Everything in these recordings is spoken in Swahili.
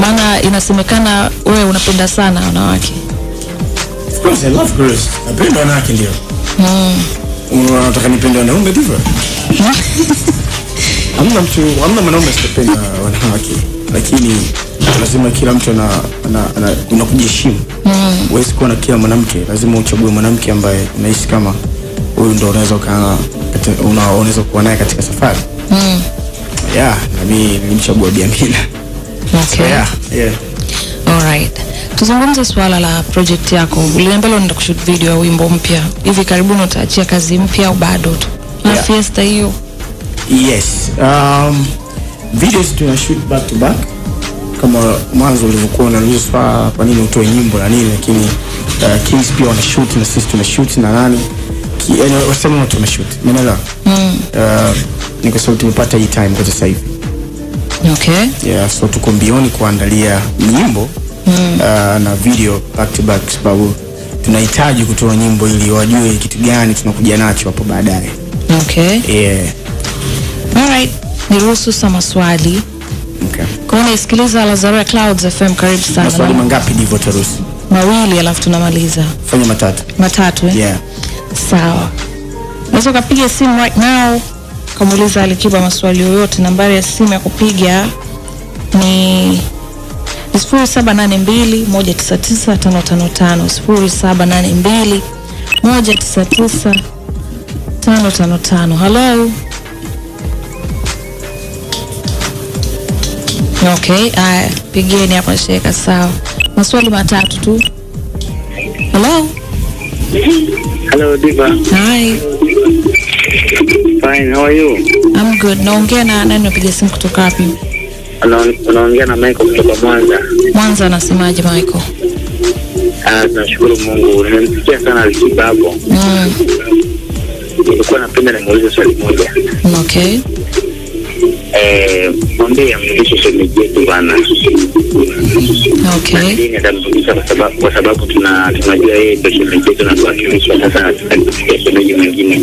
maana inasemekana wewe unapenda sana wanawake Of course, I love girls. Napenda wanawake ndio. Unataka nipende wanaume ndivyo? Hamna mtu, hamna mwanaume asiyependa wanawake, lakini lazima kila mtu ana, ana, ana kuna kujiheshimu. Huwezi kuwa na kila mwanamke, lazima uchague mwanamke ambaye unahisi kama huyu ndo unaweza ukaa una, unaweza kuwa naye katika safari. Yeah, na mimi nilimchagua Bi Amina. okay. Yeah, yeah. Alright. Tuzungumze suala la project yako. Uliniambia leo unaenda kushoot video ya wimbo mpya. Hivi karibuni utaachia kazi mpya au bado tu? Na Yeah. fiesta hiyo. Yes. Um, videos tuna shoot back to back kama mwanzo ulivyokuwa unauliza swala kwa nini utoe nyimbo na nini, lakini uh, Kings pia wana shoot na sisi tuna shoot na nani Ki- yaani wasema wote tuna shoot, umeelewa? Mm. Uh, ni kwa sababu tumepata hii time kwa sasa hivi Okay. yeah, so tuko mbioni kuandalia nyimbo mm. uh, na video back to back kwa sababu tunahitaji kutoa nyimbo ili wajue kitu gani tunakuja nacho hapo baadaye Okay. yeah. Alright. Niruhusu sasa maswali. okay. Kwa hiyo unaisikiliza Lazarua Clouds FM karibu sana. maswali mangapi ndivyo taruhusu Mawili alafu tunamaliza. fanya matatu Matatu eh? yeah. Sawa. Unaweza ukapiga simu right now ukamuuliza Alikiba maswali yoyote. Nambari ya simu ya kupiga ni sifuri saba nane mbili moja tisa tisa tano tano tano sifuri saba nane mbili moja tisa tisa tano tano tano. Hello. Okay, aya, pigeni hapa sheka. Sawa, maswali matatu tu. Hello. Hello, Diva. Hi. Fine, how are you? I'm good. Naongea na nani? Napiga simu kutoka wapi? Una- Unaongea na Michael kutoka Mwanza. Mwanza. Anasemaje Michael? Ah, tunashukuru Mungu. Nimemsikia sana Alikiba hapo. Mm, Nilikuwa napenda nimuulize swali moja. okay. Eh, mwambie amrudishe shemeji yetu bana. Okay. Dini atamrudisha kwa sababu kwa sababu tuna tunajua yeye ndio shemeji yetu na tuwakilisha sasa nataka kufikia shemeji mwingine.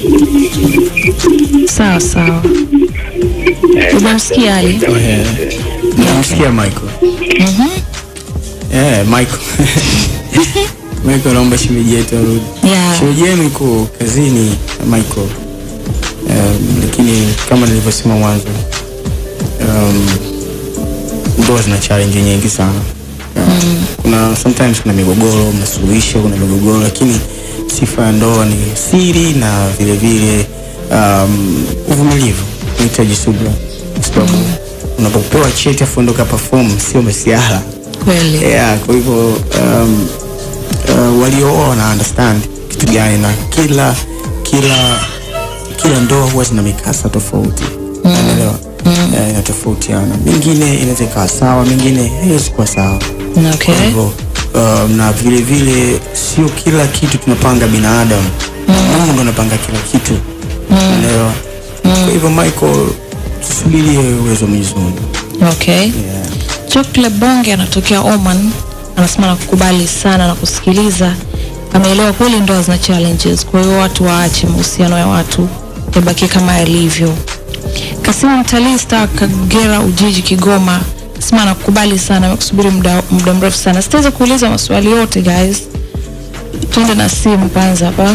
Sawa sawa. Eh, Umemsikia Ali? Yeah. Namsikia Michael. Mhm. Yeah, Michael. Michael naomba shemeji yetu arudi. Yeah. Shemeji yenu iko kazini Michael. Um, lakini kama nilivyosema mwanzo um, ndoa zina challenge nyingi sana. Um, Kuna sometimes kuna migogoro, mnasuluhisha, kuna migogoro, lakini sifa ya ndoa ni siri na vile vile um, uvumilivu, unahitaji subira, kwa sababu unapopewa cheti afu ndo ka perform sio masiara Kweli. yeah, kwa hivyo um, uh, waliooa wana understand kitu gani na kila kila kila ndoa huwa zina mikasa tofauti unaelewa Eh, inatofautiana mingine inaweza ikawa sawa mingine haiwezi kuwa sawa Okay. kwa hivyo um, na vile vile sio kila kitu tunapanga binadamu mungu ndo anapanga kila kitu unaelewa kwa hivyo michael tusubirie uwezo wa mwenyezi mungu Okay. yeah. Chokle Bonge anatokea Oman, anasema nakukubali sana na kusikiliza. Ameelewa kweli ndoa zina challenges, kwa hiyo watu waache mahusiano ya watu yabaki kama yalivyo. Kasimu mtalii star Kagera Ujiji Kigoma anasema nakukubali sana, amekusubiri muda muda mrefu sana. Sitaweza kuuliza maswali yote guys, tuende na simu kwanza hapa.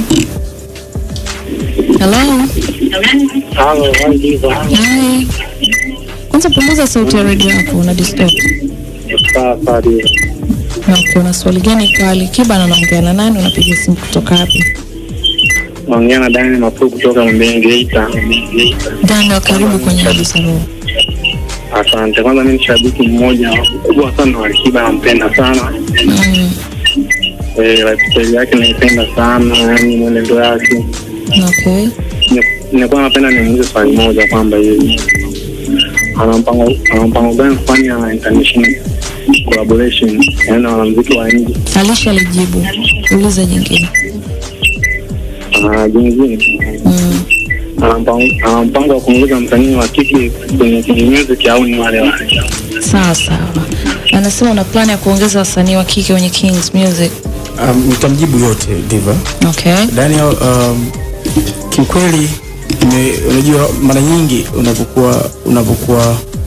Hello. Hello, hi Diva. Hi. Kwanza punguza sauti ya redio yako, una disturb. Sawa sawa Diva. Na ukiona swali gani kwa Alikiba na naongea na nani, unapiga simu kutoka wapi? Naongea na Daniel Mafuu kutoka Mbeni Geita. Daniel, karibu kwenye Abusa Roho. Asante. Kwanza mimi ni shabiki mmoja mkubwa sana wa Alikiba, nampenda sana Mm, eh, lifestyle yake naipenda sana, yani mwenendo yake. okay. Ni- Nilikuwa napenda nimuulize swali moja kwamba hivi ana mpango ana mpango gani kufanya international collaboration, yani na wanamuziki wa nje. Alisha alijibu, uliza jingine. Ah, jingine Mm, ana mpango ana mpango wa kuongeza msanii wa kike kwenye kwenye music au ni wale wale? sawa sawa. Anasema una plan ya kuongeza wasanii wa kike kwenye Kings Music. um, nitamjibu yote diva Okay. Daniel, um, kiukweli nime- unajua mara nyingi unapokuwa unapokuwa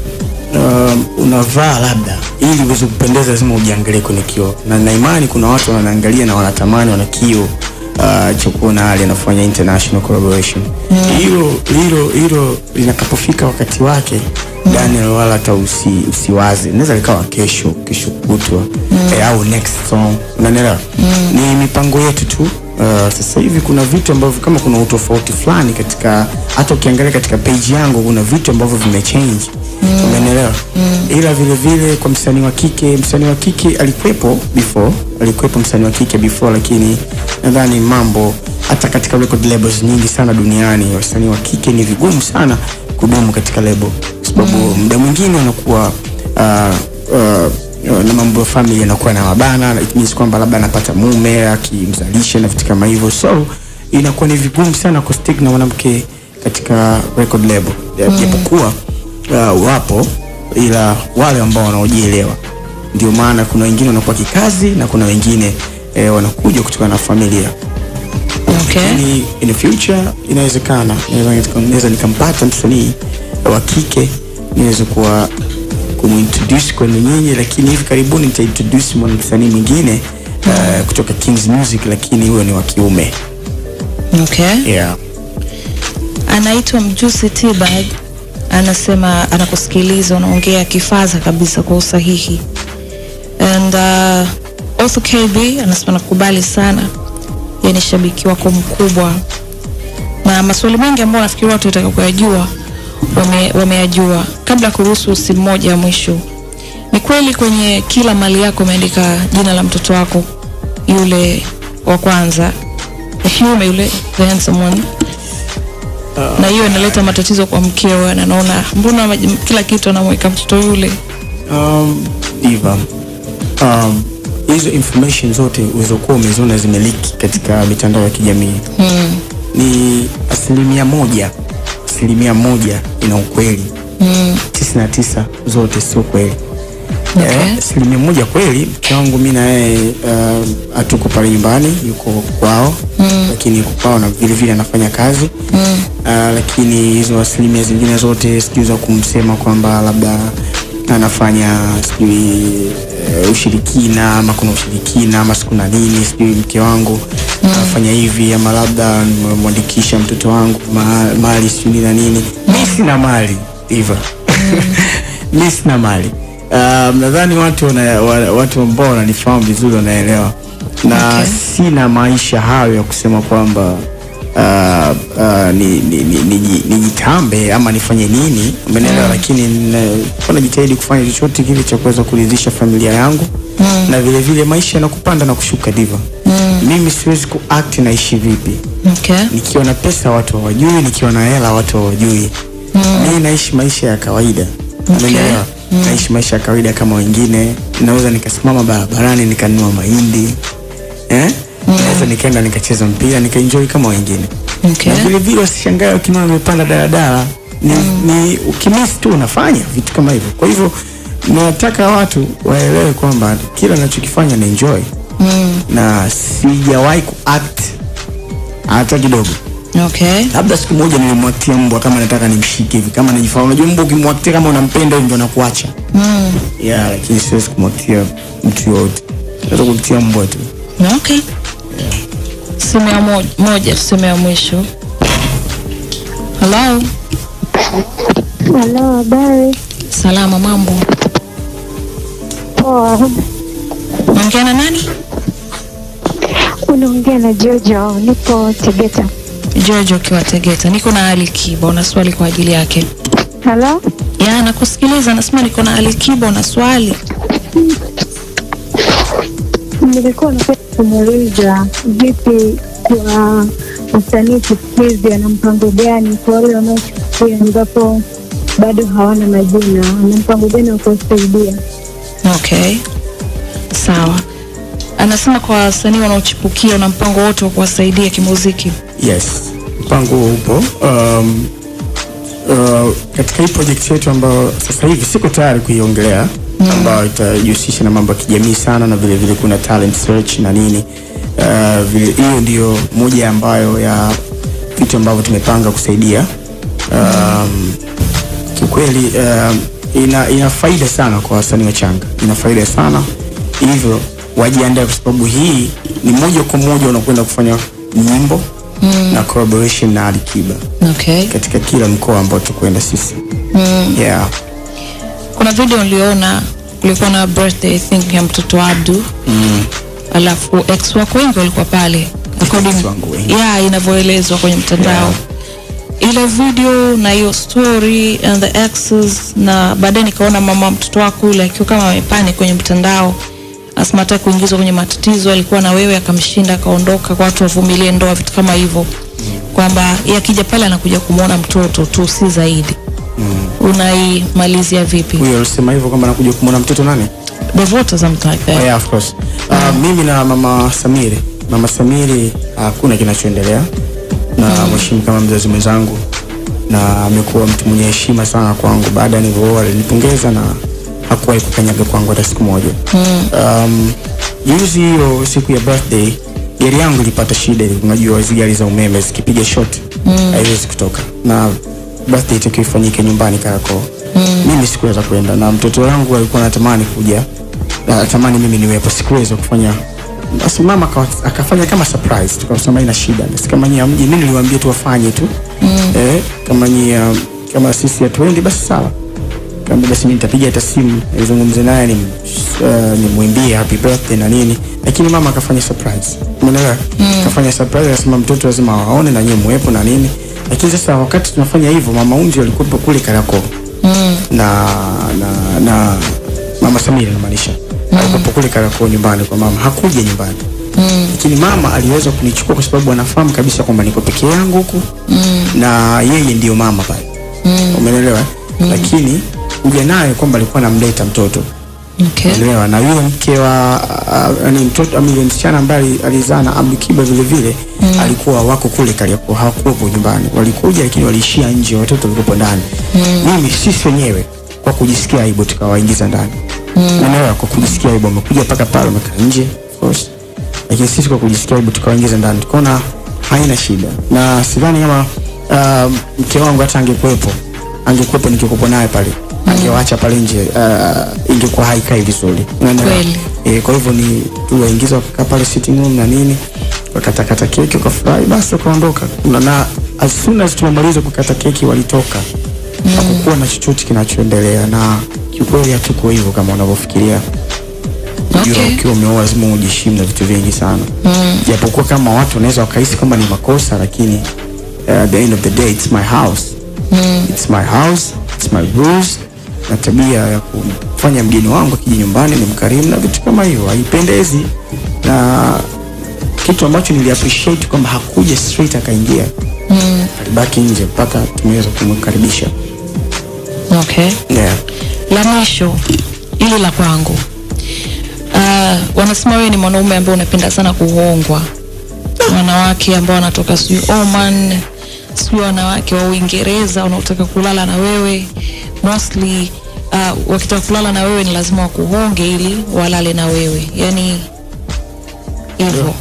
um, unavaa labda ili uweze kupendeza lazima ujiangalie kwenye kioo na na imani kuna watu wanaangalia na wanatamani wana kioo uh, cha kuona ali anafanya international collaboration hilo hilo hilo linakapofika wakati wake Daniel wala hata usi, usiwaze inaweza likawa kesho kesho kutwa eh, au next song unanielewa ni mipango yetu tu Uh, sasa hivi kuna vitu ambavyo kama kuna utofauti fulani katika hata ukiangalia katika page yangu kuna vitu ambavyo vimechange mm. umeelewa mm. ila vile vile kwa msanii wa kike msanii wa kike alikuwepo before alikuwepo msanii wa kike before lakini nadhani mambo hata katika record labels nyingi sana duniani wasanii wa kike ni vigumu sana kudumu katika label kwa sababu mm. muda mwingine wanakuwa uh, uh, uh, na mambo ya family yanakuwa na wabana it means kwamba labda anapata mume akimzalisha na vitu kama hivyo so inakuwa ni vigumu sana kustick na mwanamke katika record label japokuwa uh, wapo ila wale ambao wanaojielewa ndio maana kuna wengine wanakuwa kikazi na kuna wengine eh, wanakuja kutokana na familia okay. lakini in the future inawezekana Naweza- naweza nikampata msanii wa kike niweze kuwa kumintroduce kwenu nyinyi lakini hivi karibuni nitaintroduce mwanamsanii mwingine uh, kutoka Kings Music lakini huyo ni wa kiume Okay. yeah. anaitwa mjusi tibag anasema anakusikiliza unaongea kifaza kabisa kwa usahihi and uh, also kb anasema nakubali sana yeye ni shabiki wako mkubwa na maswali mengi ambayo nafikiri watu wataka kuyajua wame- wameyajua kabla ya kuruhusu simu moja ya mwisho ni kweli kwenye kila mali yako umeandika jina la mtoto wako yule wa kwanza the hume yule the handsome one na hiyo inaleta matatizo kwa mkeo na naona mbona maj- kila kitu anamweka mtoto yule um, diva um, hizo information zote ulizokuwa umeziona zimeliki katika mitandao ya kijamii mm. ni asilimia moja asilimia moja ina ukweli Mm. tisini na tisa zote sio kweli Okay. Eh, asilimia moja kweli mke wangu mi na yeye uh, hatuko pale nyumbani yuko kwao mm. lakini yuko kwao na vile vile anafanya kazi mm. uh, lakini hizo asilimia zingine zote sijui za kumsema kwamba labda anafanya sijui uh, ushirikina ama kuna ushirikina ama sikuna nini sijui mke wangu mm. anafanya hivi ama labda nimemwandikisha mtoto wangu ma- mali sijui na nini mi sina mali hivyo mi sina mali um, nadhani watu wana, wa- watu ambao wananifahamu vizuri wanaelewa na Okay. sina maisha hayo ya kusema kwamba uh, uh, ni, ni, ni, ni, nijitambe ama nifanye nini umeelewa mm. lakini na- najitahidi kufanya chochote kile cha kuweza kuridhisha familia yangu mm. na vile vile maisha yanakupanda na kushuka diva mm. mimi siwezi kuact naishi vipi okay. nikiwa na pesa watu hawajui nikiwa na hela watu hawajui mm. mimi naishi maisha ya kawaida Umeelewa? naishi maisha ya kawaida kama wengine naweza nikasimama barabarani nikanunua mahindi eh? naweza nikaenda nikacheza mpira nikaenjoy kama wengine Okay. na vile vile wasishangae ukiniona nimepanda daladala ni, ni ukimisi tu unafanya vitu kama hivyo kwa hivyo nataka watu waelewe kwamba kila nachokifanya na enjoy Mm. na sijawahi kuact hata kidogo okay. labda siku moja nilimwaktia mbwa kama nataka nimshike hivi kama najifahamu unajua mbwa ukimwaktia kama unampenda hivi ndo anakuacha Mm. yeah, lakini siwezi kumwaktia mtu yoyote naweza kumtia mbwa tu okay. simu ya moja, moja tuseme ya mwisho halo Halo, habari? salama mambo Poa. naongea na nani Unaongea na Jojo, nipo Tegeta. george ukiwa tegeta niko na ali kiba una swali kwa ajili yake Halo? ya nakusikiliza nasema niko na ali kiba una swali Nilikuwa napenda kumuuliza vipi kwa wasanii chipukizi ana mpango gani kwa wale wanaochipukia ambapo bado hawana majina, ana mpango gani wa kuwasaidia? okay sawa anasema kwa wasanii wanaochipukia una mpango wote wa kuwasaidia kimuziki yes mpango huo upo um, uh, katika hii project yetu ambayo sasa hivi siko tayari kuiongelea mm. ambayo itajihusisha na mambo ya kijamii sana na vile vile kuna talent search na nini uh, vile hiyo ndio moja ambayo ya vitu ambavyo tumepanga kusaidia um, kiukweli um, ina, ina faida sana kwa wasanii wachanga, ina faida sana hivyo wajiandae, kwa sababu hii ni moja kwa moja unakwenda kufanya nyimbo mm. na collaboration na Alikiba okay. katika kila mkoa ambao tukwenda sisi mm. yeah. kuna video niliona kulikuwa na birthday I think ya mtoto wa Abdu mm. alafu ex wako wengi walikuwa pale according Ex wangu wengi. yeah, inavyoelezwa kwenye mtandao ile video na hiyo story and the exes na baadaye nikaona mama mtoto wako yule akiwa kama amepani kwenye mtandao asema hata kuingizwa kwenye matatizo alikuwa na wewe akamshinda akaondoka kwa watu wavumilie ndoa vitu kama hivyo kwamba yeye akija pale anakuja kumwona mtoto tu si zaidi unaimalizia vipi huyo alisema hivyo kwamba nakuja kumwona mtoto nani devota something like Oh, that yeah, of course. Uh, mimi na mama Samiri, mama Samiri hakuna kinachoendelea na mheshimu kama mzazi mwenzangu na amekuwa mtu mwenye heshima sana kwangu. Baada ya nilivyooa alinipongeza na hakuwahi kukanyaga kwangu hata siku moja. Um, juzi hiyo siku ya birthday gari yangu ilipata shida, unajua hizi gari za umeme zikipiga shot haiwezi kutoka na birthday itakiwa ifanyike nyumbani Kariakoo. Mimi sikuweza kwenda na mtoto wangu alikuwa anatamani kuja natamani mimi niwepo, sikuweza kufanya. Basi mama akawa- akafanya kama surprise, tukasema ina shida, basi kama nyie hamji, mimi niliwaambia tu wafanye tu eh, kama nyie um, kama sisi hatuendi basi sawa. Kama basi mimi nitapiga hata simu nizungumze naye ni uh, nimwimbie happy birthday na nini, lakini mama akafanya surprise, umeelewa? Akafanya surprise, akasema mtoto lazima waone na nyie muwepo na nini, lakini sasa wakati tunafanya hivyo, mama Unji alikuwepo kule Kariakoo na na na mama Samira namaanisha alikuwepo kule Kariakoo nyumbani kwa mama, hakuja nyumbani lakini mama aliweza kunichukua kwa sababu anafahamu kabisa kwamba niko peke yangu huku na yeye ndio mama pale umeelewa lakini kuja naye kwamba alikuwa anamleta mtoto okay. umeelewa na yule mke wa uh, yani mtoto ama yule msichana ambaye ali- alizaa na Abdu Kiba vile vile alikuwa wako kule Kariakoo hawakuwepo nyumbani walikuja lakini waliishia nje watoto walikuwa ndani mimi sisi wenyewe kwa kujisikia aibu tukawaingiza ndani umeelewa kwa kujisikia aibu wamekuja mpaka pale wamekaa nje of course lakini sisi kwa kujisikia aibu tukawaingiza ndani tukaona haina shida na sidhani kama uh, mke wangu hata angekuwepo angekuwepo nikikuwepo naye pale angewaacha pale nje uh, ingekuwa haikai vizuri Unaelewa? Kweli. e, kwa hivyo ni tuwaingiza wakakaa pale sitting room na nini wakatakata keki wakafurahi basi wakaondoka na, na as soon as tumemaliza kukata keki walitoka mm. hakukuwa na chochote kinachoendelea na kiukweli hatuko hivyo kama unavyofikiria Unajua, Okay. ukiwa umeoa lazima ujiheshimu na vitu vingi sana japokuwa kama watu wanaweza wakahisi kwamba ni makosa lakini uh, at the end of the day it's my house it's my house it's my rules na tabia ya kufanya mgeni wangu akija nyumbani ni mkarimu na vitu kama hivyo haipendezi na kitu ambacho nili appreciate kwamba hakuja straight akaingia alibaki nje mpaka tumeweza kumkaribisha okay. yeah. la mwisho ili la kwangu uh, wanasema wewe ni mwanaume ambaye unapenda sana kuhongwa wanawake ambao wanatoka sijui Oman sijui wanawake wa Uingereza wanaotaka kulala na wewe mostly uh, wakitaka kulala na wewe ni lazima wakuhonge ili walale na wewe yani hivyo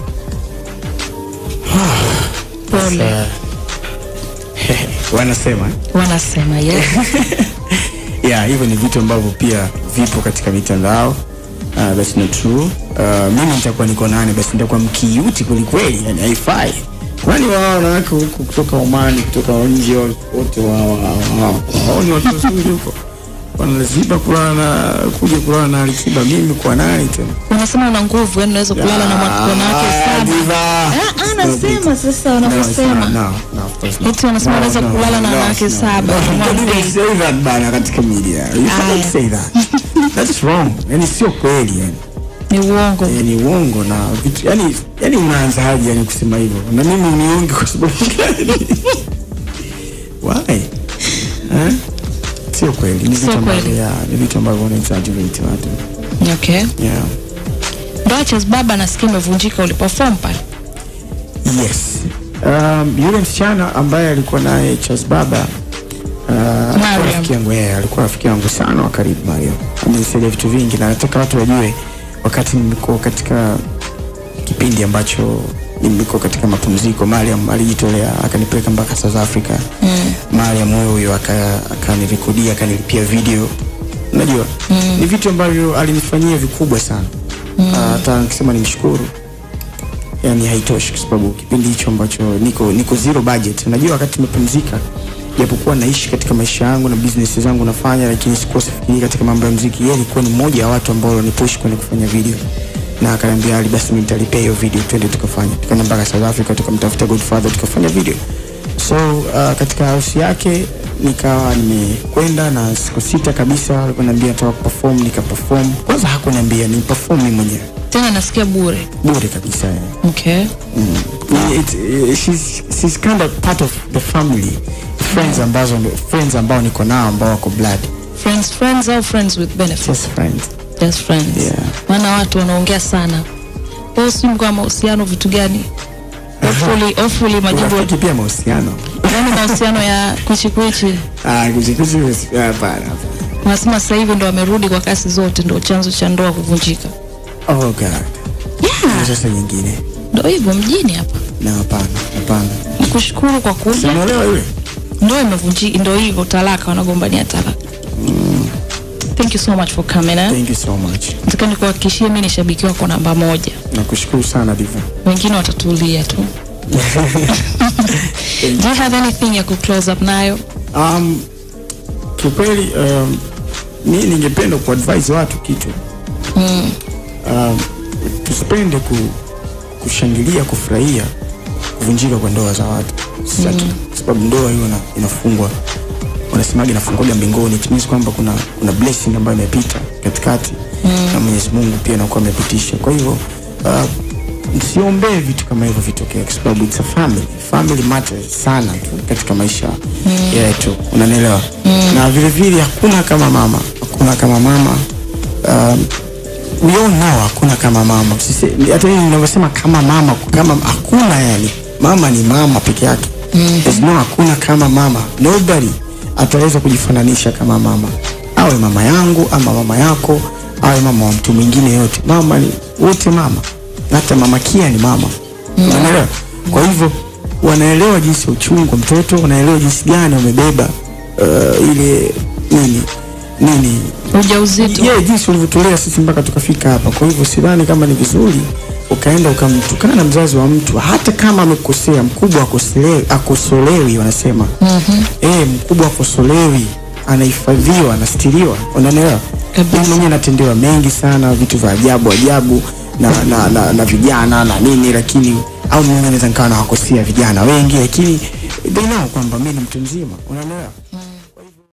pole wanasema eh? wanasema yes. yeah, hivyo ni vitu ambavyo pia vipo katika mitandao uh, that's not true uh, mimi nitakuwa niko nani basi nitakuwa mkiuti kwelikweli yani haifai kwani wao wanawake huku kutoka Omani kutoka nje wote wao wao wao ni watu wazuri huko wanalazima kulala na kuja kulala na Alikiba mimi kwa nani tena wanasema una nguvu yani unaweza kulala na mwa- wanawake Ah, saba diva. Ah, ah, nasema sasa No, it's wanavyosema not. No, no, of course not. Eti wanasema No, unaweza no, kulala na no, wanawake no. saba No, kwa you one can't day. even say that bana katika media. You Aya. can't say that. That's wrong. Yani sio kweli yani. ni uongo Eh, ni uongo na vitu yani yani unaanzaje yani kusema hivyo? Na mimi niunge kwa sababu gani? Why? Eh? Sio kweli. Ni vitu Sio ambavyo kweli. yeah, ni vitu ambavyo wana exaggerate watu. okay Yeah. ndoa Chess baba nasikia imevunjika uliperform pale Yes. Um, yule msichana ambaye alikuwa naye Charles Baba uh, alikuwa Mariam. rafiki yangu yeye, alikuwa rafiki yangu sana wa karibu Mariam. Amenisaidia vitu vingi na nataka watu wajue wakati nilikuwa katika kipindi ambacho nilikuwa katika mapumziko Mariam alijitolea akanipeleka mpaka South Africa mm. Mariam wewe huyo aka- akanirekodia akanilipia video unajua mm. ni vitu ambavyo alinifanyia vikubwa sana mm. hata nikisema nimshukuru yani haitoshi kwa sababu kipindi hicho ambacho niko niko zero budget unajua wakati nimepumzika japokuwa naishi katika maisha yangu na business zangu nafanya lakini sikuwa sifikiri katika mambo ya muziki yeye alikuwa ni mmoja wa watu ambao walinipush kwenye kufanya video na akaniambia Ali basi mimi nitalipia hiyo video twende tukafanya tukaenda mpaka South Africa tukamtafuta Godfather tukafanya video so uh, katika harusi yake nikawa nimekwenda na siku sita kabisa alikuwa niambia nataka perform nika perform kwanza hakuniambia ni perform mimi mwenyewe tena nasikia bure bure kabisa yani. okay Ni- it, uh, she's, she's kind of part of the family friends ambazo friends ambao niko nao ambao wako blood friends friends au friends with benefits just friends just friends Yeah. maana watu wanaongea sana kwao sijui mko mahusiano vitu gani hopefully hopefully majibu urafiki pia mahusiano yani mahusiano ya kwichi kwichi Ah, kuzikuzi hapana hapana. wanasema sasa hivi ndo wamerudi kwa kasi zote ndo chanzo cha ndoa kuvunjika oh god yeah. sasa nyingine ndo hivyo mjini hapa na hapana hapana nikushukuru kwa kuja simuelewa yule ndo imevunjika ndo hivyo talaka wanagombania talaka thank you so much for coming eh? thank you so much nataka nikuhakikishie mi ni shabiki wako namba moja nakushukuru sana diva wengine watatulia tu do you have anything ya kuclose up nayo um, kiukweli um, mi ningependa kuadvise watu kitu mm. um, tusipende ku, kushangilia kufurahia kuvunjika kwa ndoa za watu sasa tu kwa sababu ndoa hiyo ina- inafungwa wanasemaga inafungwaga mbinguni it means kwamba kuna kuna blessing ambayo imepita katikati mm. na Mwenyezi Mungu pia anakuwa amepitisha kwa hivyo uh, msiombee vitu kama hivyo vitokee kwa sababu it's a family family matters sana tu katika maisha mm. yetu unanielewa mm. na vile vile hakuna kama mama hakuna kama mama um, we all know hakuna kama mama Usise- hata hivi ninavyosema kama mama kama hakuna yani mama ni mama peke yake mm-hmm. There's no hakuna kama mama nobody ataweza kujifananisha kama mama awe mama yangu ama mama yako awe mama wa mtu mwingine yote mama ni wote mama hata mama kia ni mama mm-hmm. unaelewa kwa hivyo wanaelewa jinsi ya uchungu wa mtoto wanaelewa jinsi gani wamebeba uh, ile nini nini ujauzito yeah, jinsi ulivyotulea sisi mpaka tukafika hapa. Kwa hivyo sidhani kama ni vizuri ukaenda ukamtukana na mzazi wa mtu, hata kama amekosea. Mkubwa akosolewi, akosolewi wanasema mm-hmm. Eh, mkubwa akosolewi, anahifadhiwa, anastiriwa, unaelewa? Kabisa. Mimi mwenyewe natendewa mengi sana, vitu vya ajabu ajabu na, na, na, na vijana na nini, lakini au mimi naweza nikawa nawakosea vijana wengi, lakini they know kwamba mimi ni mtu mzima, unaelewa?